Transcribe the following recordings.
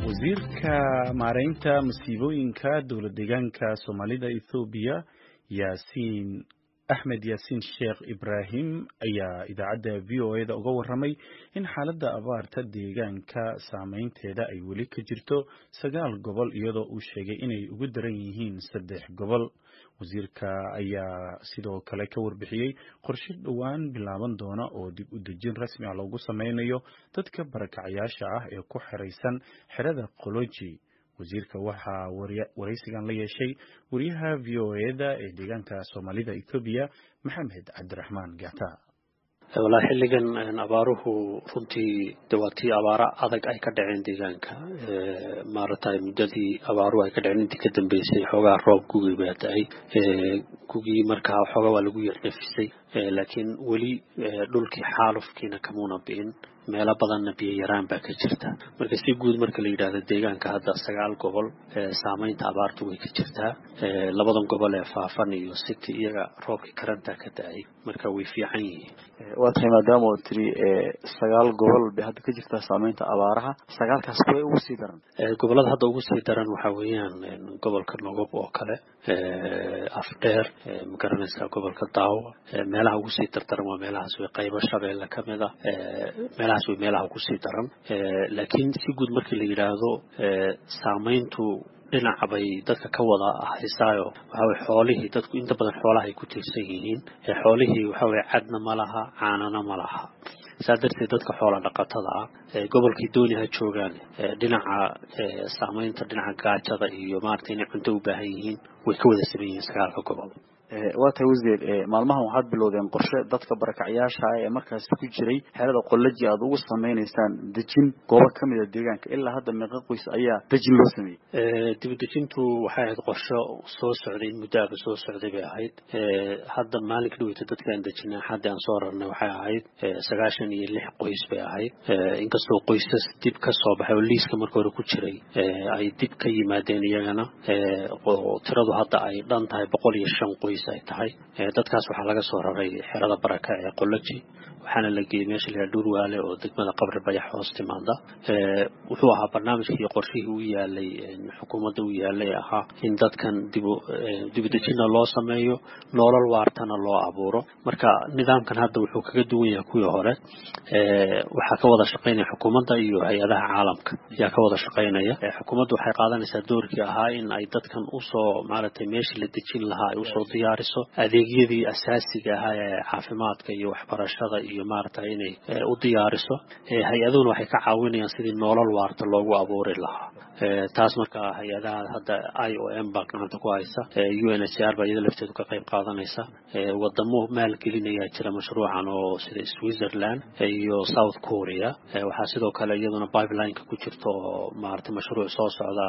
wasiirka maareynta masiibooyinka dowlad deegaanka soomaalida ethoobiya yaasiin axmed yaasiin sheekh ibraahim ayaa idaacadda v o eda uga warramay in xaaladda abaarta deegaanka saameynteeda ay weli ka jirto sagaal gobol iyadoo uu sheegay inay ugu daran yihiin saddex gobol wasiirka ayaa sidoo kale ka warbixiyey qorshe dhowaan bilaaban doona oo dib u dejin rasmi ah loogu sameynayo dadka barakacayaasha ah ee ku xiraysan xerada qoloji wasiirka waxaa waraysigan la yeeshay wariyaha v o eda ee deegaanka soomaalida ethoobiya maxamed cabdiraxmaan gata wallaahi xilligan abaaruhu runtii de waa tii abaaro adag ay ka dhaceen deegaanka maaragtay muddadii abaaruhu ay ka dhaceen intii ka dambeysay xoogaa roob gugii baa da-ay gugii markaa xoogaa waa lagu yar nafisay laakiin weli dhulkii xaalufkiina kamuuna bi'in meelo badanna biyo yaraan baa ka jirta marka si guud marka la yidhaahdo deegaanka hadda sagaal gobol saameynta abaartu way ka jirtaa labadan gobol ee faafan iyo city iyaga roobkii karantaa ka da-ay marka way fiican yihiin waa tahay maadaama oo tiri sagaal gobol bay hadda ka jirtaa saameynta abaaraha sagaalkaas way ugu sii daran gobolada hadda ugu sii daran waxaa weeyaan gobolka nogob oo kale afdheer magaranaysaa gobolka daawo meelaha ugu sii dardaran waa meelahaas way qaybo shabeelle ka mid a meelahaas way meelaha ugu sii daran laakiin si guud markii la yidhaahdo saameyntu dhinaca bay dadka ka wada haysaayo waxa weye xoolihii dadku inta badan xoolaha ay ku tiirsan yihiin xoolihii waxa weye cadna ma laha caanana ma laha saa darteed dadka xoola dhaqatada ah gobolkii dooni ha joogaan dhinaca saameynta dhinaca gaajada iyo maaragtay inay cunto u baahan yihiin way ka wada saman yihiin sagaalka gobol waa tahay wasiir maalmahan waxaad bilowdeen qorshe dadka barakacyaasha ah ee markaasi ku jiray xerada qolaji aad ugu sameynaysaan dejin goobo ka mid a deegaanka ilaa hadda meeqa qoys ayaa dejin loo sameeyey dibadejintu waxay ahayd qorsho soo socday in muddaaba soo socday bay ahayd hadda maalinka dhaweyta dadka aan dejinay xaddi aan soo rarnay waxay ahayd sagaashan iyo lix qoys bay ahayd inkastoo qoysas dib ka soo baxay oo liiska marka hore ku jiray ay dib ka yimaadeen iyagana tiradu hadda ay dhan tahay boqol iyo shan qoys ay tahay dadkaas waxaa laga soo raray xerada baraka ee qoloji waxaana la geeyey meesha la yidhaha dhurwaale oo degmada qabri bayax hoos timaada wuxuu ahaa barnaamijkii qorshihii u yaalay xukuumadda u yaalay ahaa in dadkan dibu dibudejina loo sameeyo nolol waartana loo abuuro marka nidaamkan hadda wuxuu kaga duwan yahay kuwii hore waxaa ka wada shaqaynaya xukuumadda iyo hay-adaha caalamka ayaa ka wada shaqaynaya xukuumaddu waxay qaadanaysaa doorkii ahaa in ay dadkan usoo maaragtay meeshii la dejin lahaa ay usoo diyaariso adeegyadii asaasiga ahaa ee caafimaadka iyo waxbarashada iyo maaragtay inay u diyaariso hay-aduhuna waxay ka caawinayaan sidii nolol waarta loogu abuuri lahaa taas marka hay-adaha hadda i o m baa gacanta ku haysa u n h r baa iyada lafteedu ka qayb qaadanaysa wadamo maalgelinayaa jira mashruucan oo sida switzerland iyo south korea waxaa sidoo kale iyaduna pipelineka ku jirta oo maaragtay mashruuc soo socda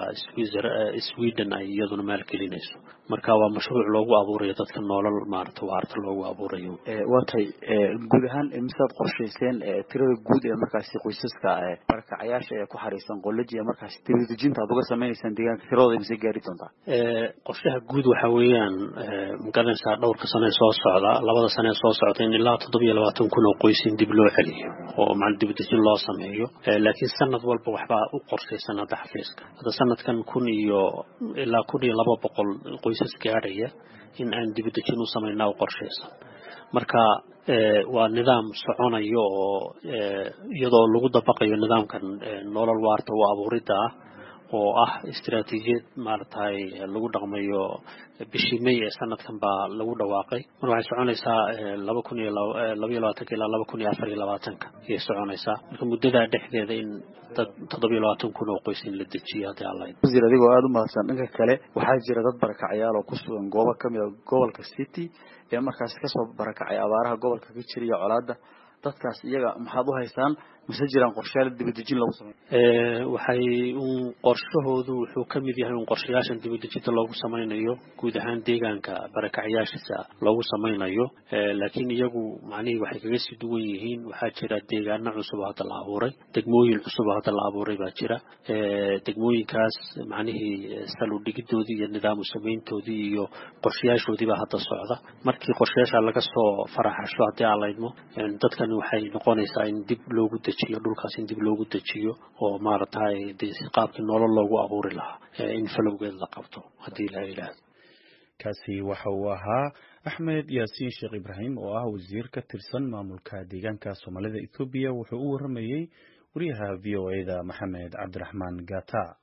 sweden ay iyaduna maalgelinayso marka waa mashruuc loogu abuurayo dadka nolol maaragtay waarta loogu abuurayo waa tahay guud ahaan misaad qorshayseen tirada guud ee markaasi qoysaska barakacayaasha ee ku xariisan qolaji ee markaasi dibadejinta aad uga sameynaysaan deegaanka tiradooda mise gaari doontaa qorshaha guud waxa weeyaan magaranaysaa dhowrka sane soo socda labada sane soo socda in ilaa toddobiyo labaatan kun oo qoys in dib loo celiyo oo ma dibadejin loo sameeyo laakiin sanad walba waxbaa u qorshaysan hadda xafiiska hadda sanadkan kun iyo ilaa kun iyo laba boqol qoysas gaadhaya in aan dibadejin u samaynaa u qorshaysan marka waa nidaam soconayo oo iyadoo lagu dabaqayo nidaamkan nolol waarta u abuuridda ah oo ah istaraatiijiyad maaragtay lagu dhaqmayo bishii may ee sanadkan baa lagu dhawaaqay mar waxay soconaysaa laba kun iyo labaiyo labaatanka ilaa laba kun iyo afar iyo labaatanka ayay soconaysaa marka muddadaa dhexdeeda in dad toddobiyo labaatan kun oo qoys in la dejiyo haddii alla wasiir adigoo aada u mahadsan dhanka kale waxaa jira dad barakacyaal oo ku sugan goobo ka mid a gobolka city ee markaasi kasoo barakacay abaaraha gobolka ka jira iyo colaadda dadkaas iyaga maxaad u haysaan mase jiraan qorshayaal dibadejin lagu sameyo waxay un qorshahoodu wuxuu ka mid yahay un qorshayaashan dibadejinta loogu samaynayo guud ahaan deegaanka barakacyaashiisa loogu samaynayo laakiin iyagu macnihii waxay kaga sii duwan yihiin waxaa jira deegaano cusub oo hadda la abuuray degmooyin cusub oo hadda la abuuray baa jira degmooyinkaas macnihii saludhigidoodii iyo nidaamu samayntoodii iyo qorshayaashoodii baa hadda socda markii qorshayaasha laga soo faraxasho haddii aan laydmo dadkan waxay noqonaysaa in dib loogu dejiyo dhulkaas in dib loogu dejiyo oo maaragtay dee qaabkii nolol loogu abuuri lahaa in falowgeed la qabto haddii la yidhaahdo kaasi waxa uu ahaa axmed yaasiin sheekh ibraahim oo ah wasiir ka tirsan maamulka deegaanka soomaalida ethoobiya wuxuu u waramayey wariyaha v o e da maxamed cabdiraxmaan gata